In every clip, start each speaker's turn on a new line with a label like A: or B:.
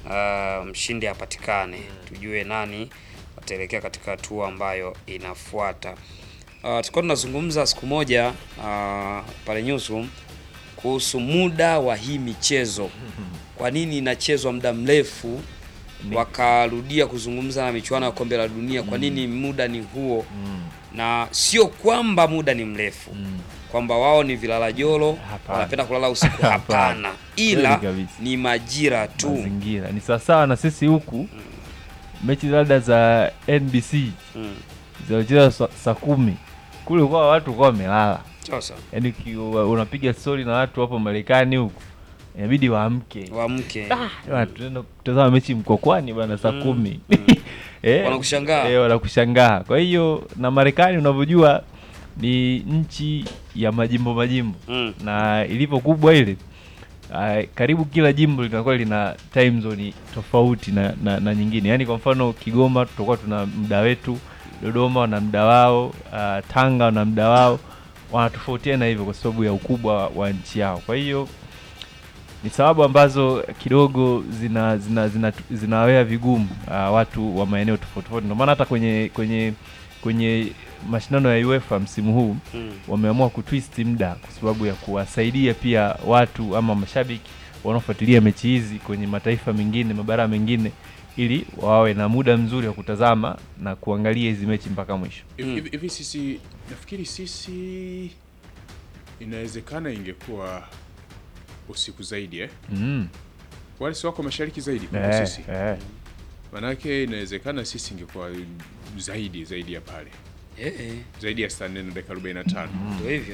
A: uh, mshindi apatikane, tujue nani wataelekea katika hatua ambayo inafuata. Uh, tulikuwa tunazungumza siku moja uh, pale Newsroom kuhusu muda wa hii michezo, kwa nini inachezwa muda mrefu, wakarudia kuzungumza na michuano ya kombe la dunia, kwa nini muda ni huo? Na sio kwamba muda ni mrefu kwamba wao ni vilala jolo
B: Hapana.
A: wanapenda kulala usiku,
B: Hapana.
A: hapana, ila
B: Kweli kabisa.
A: ni majira tu.
B: mazingira ni sawasawa na sisi huku mechi labda za NBC
A: Mm.
B: zinacheza sa- saa kumi kule kwa watu kwa wamelala
A: Sasa
B: yaani uki- unapiga stori na watu hapo Marekani huku inabidi waamke
A: wamke
B: Bwana, tunaenda kutazama mechi mkokwani bana saa
A: Mm,
B: kumi
A: mm.
B: Eh,
A: Wanakushangaa.
B: eh, wanakushangaa kwa hiyo na Marekani unavyojua ni nchi ya majimbo majimbo
A: Mm.
B: na ilivyo kubwa ile uh, karibu kila jimbo linakuwa lina time zone tofauti na, na, na nyingine yaani kwa mfano Kigoma tutakuwa tuna muda wetu Dodoma wana muda wao uh, Tanga wana muda wao wanatofautiana hivyo kwa sababu ya ukubwa wa nchi yao kwa hiyo ni sababu ambazo kidogo zina zina zina zinawea vigumu uh, watu wa maeneo tofauti tofauti ndio maana hata kwenye kwenye kwenye mashindano ya UEFA msimu huu
A: Mm.
B: wameamua kutwist muda kwa sababu ya kuwasaidia pia watu ama mashabiki wanaofuatilia mechi hizi kwenye mataifa mengine mabara mengine ili wawe na muda mzuri wa kutazama na kuangalia hizi mechi mpaka mwisho
C: Hivi-
A: Mm.
C: hivi hivi sisi nafikiri sisi inawezekana ingekuwa usiku zaidi eh?
B: mm.
C: wale si wako mashariki zaidi kuliko
B: eh,
C: sisi
B: eh.
C: manake inawezekana sisi ingekuwa zaidi zaidi ya pale
A: Eh, eh,
C: zaidi ya saa nne na dakika 45
A: ndio hivyo.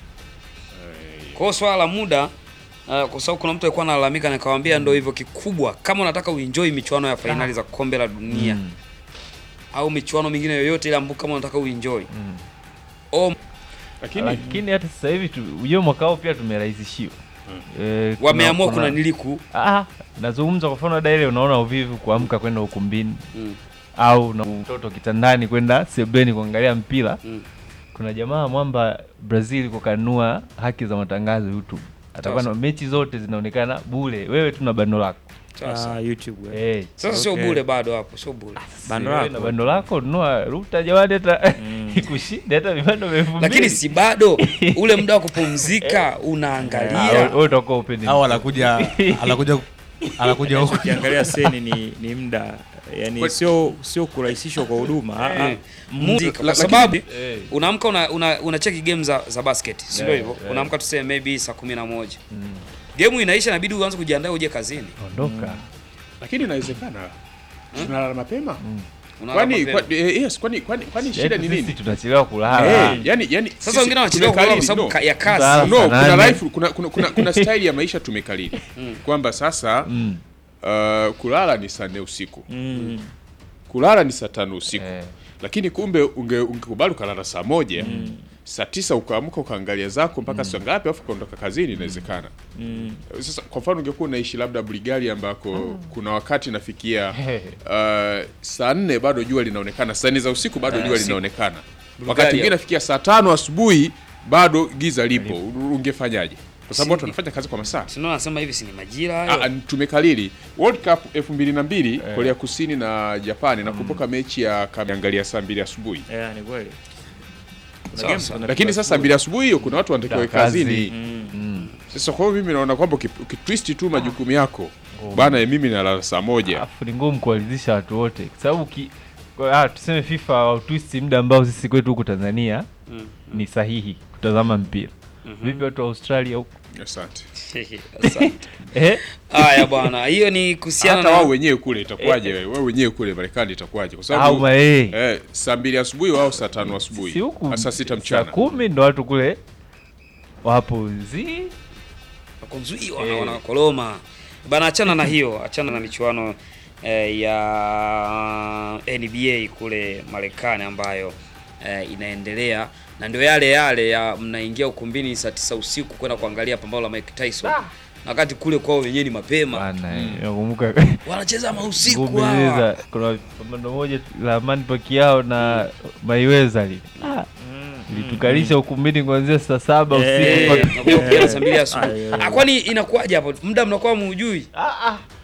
C: Eh,
A: Kwa hiyo swala la muda uh, kwa sababu kuna mtu alikuwa analalamika na nikamwambia ndio hivyo kikubwa, kama unataka uenjoy michuano ya fainali za kombe la dunia
B: Mm.
A: au michuano mingine yoyote ile ambayo kama unataka uenjoy
B: Mm.
A: oh,
C: lakini
B: lakini hata sasa hivi tu- hiyo mwaka huu pia tumerahisishiwa eh, kuna-
A: wameamua
B: kuna-
A: kuna niliku
B: Ah, nazungumza kwa mfano dada ile unaona uvivu kuamka kwenda ukumbini
A: mm.
B: au na mtoto kitandani kwenda sebeni kuangalia mpira
A: Mm.
B: kuna jamaa mwamba Brazil kukanua haki za matangazo YouTube atakuwa na
A: Sasa.
B: mechi zote zinaonekana bure wewe tu na bando lako
A: Sasa
D: Ah, YouTube. eh.
B: eh
A: sasa sio
D: Okay.
A: bure bado hapo, sio bure.
D: Bando
B: wewe
D: lako.
B: na bando lako nunua ruta jamani hata
D: Mm.
B: ikushinde hata vibando vya elfu
A: Lakini
B: mbili.
A: si bado ule muda wa kupumzika
B: Ah,
A: unaangalia
B: wewe utakuwa upendi
E: au anakuja anakuja anakuja huku
D: ukiangalia seni ni, ni muda yani
C: Kwa-
D: sio sio kurahisishwa kwa huduma ah, ah.
A: Eh, muziki kwa
C: lakini-
A: sababu
B: Eh.
A: unaamka una, una, una cheki game za, za basket si ndio
B: Yeah,
A: hivyo
B: yeah.
A: unaamka tuseme maybe saa kumi na moja
B: Mm.
A: game inaisha inabidi uanze kujiandaa uje kazini
B: ondoka
C: lakini inawezekana tunalala mapema
A: Unalala
C: kwani
A: mapema.
C: kwa, eh, yes kwani kwani kwani shida
B: Yaani
C: ni
B: sisi
C: nini
B: tunachelewa kulala
C: Eh, yani yani
A: sasa
C: sisi
A: wengine wanachelewa kulala kwa
C: tumekalili,
A: sababu
C: no.
A: ka- ya
B: Sasa-
A: kazi
C: no kuna
B: Nane.
C: life kuna kuna kuna, kuna style ya maisha tumekalili kwamba sasa
B: Mm.
C: uh, kulala ni saa nne usiku
D: Mm.
C: kulala ni saa tano usiku
B: Eh.
C: lakini kumbe unge ungekubali ukalala saa moja saa tisa ukaamka ukaangalia zako mpaka saa ngapi alafu ukaondoka kazini inawezekana
D: Mm.
C: sasa kwa mfano ungekuwa unaishi labda Bulgaria ambako kuna wakati nafikia uh, saa nne bado jua linaonekana saa nne za usiku bado
A: Eh,
C: jua
A: usiku.
C: linaonekana wakati
A: Bulgaria.
C: mwingine nafikia saa tano asubuhi bado giza lipo ungefanyaje kwa sababu watu wanafanya kazi kwa masaa
A: Si ndio nasema hivi si ni majira
C: Ah,
A: hayo
C: tumekalili World Cup 2002 Korea Kusini na Japani nakumbuka mechi ya kameangalia saa mbili asubuhi
D: Yeah, ni kweli Kuna
A: Sawa,
D: game
A: sawa.
D: tunapigwa
C: lakini sasa
D: asubuhi.
C: mbili asubuhi hiyo kuna watu wanatakiwa
B: Kazi.
C: kazini
D: Mm.
B: Mm.
C: sasa kwa hiyo mimi naona kwamba uki- ukitwist tu majukumu yako bana ya mimi nalala saa moja
B: Alafu ni ngumu kuwaridhisha watu wote kwa sababu ki, kwa, ah, tuseme FIFA wautwisti muda ambao sisi kwetu huku Tanzania
A: Mm.
B: ni sahihi kutazama mpira. Vipi watu wa Australia huku?
C: asante
A: Asante.
B: Eh?
A: haya bwana hiyo ni kuhusiana
C: hata
A: na
C: wao wenyewe kule itakuwaje wewe wewe wenyewe kule Marekani itakuwaje kwa
B: Au
C: sababu
B: mae.
C: eh, saa mbili asubuhi wao saa tano
B: Si
C: asubuhi
B: huku
C: saa sita
B: saa
C: mchana
B: kumi ndo watu kule wapo zi
A: wakonzuiwa
B: Eh.
A: na wanakoloma bana achana na hiyo achana na michuano eh, ya NBA kule Marekani ambayo eh, inaendelea na ndio yale yale ya mnaingia ukumbini saa tisa usiku kwenda kuangalia pambano la Mike Tyson na wakati kule kwao wenyewe ni mapema
B: bana eh, nakumbuka
A: wanacheza mausiku hawa
B: Ngumeweza kuna pambano moja la Manny Pacquiao na Mayweather lile. Ah, litukalisha ukumbini kuanzia saa saba
D: Eh.
B: usiku mpaka-
A: nakuja kupiga saa mbili asubuhi.
D: Ayo.
A: Ah, kwani inakuwaje hapo muda mnakuwa muujui
B: Ah, ah.